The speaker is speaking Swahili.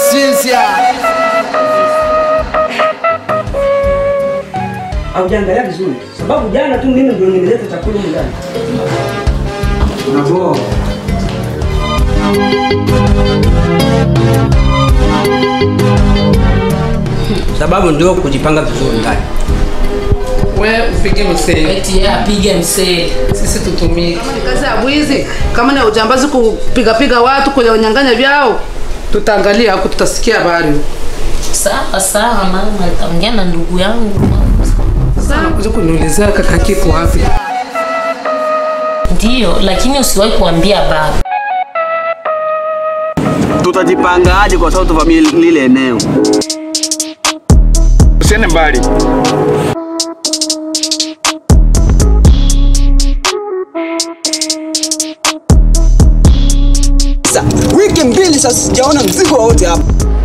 Sinsia. Haujaangalia vizuri, sababu jana tu mimi ndio nimeleta chakula humu ndani. Unaboa. Sababu ndio kujipanga vizuri ndani. We upige mseli, Eti yeye apige mseli. sisi tutumike. Ni kazi ya bwizi, kama ni ya ujambazi kupigapiga watu kwenye wanyang'anya vyao, tutaangalia huko, tutasikia habari huko. Sawa sawa, mama nitaongea na ndugu yangu. Sana kuja kuniulizia kaka kiko wapi? Ndiyo, lakini usiwahi kuambia baba. Tutajipangaje kwa sababu tuvamie lile eneo? Usiende mbali. Sasa wiki mbili sasa sijaona mzigo wowote hapa.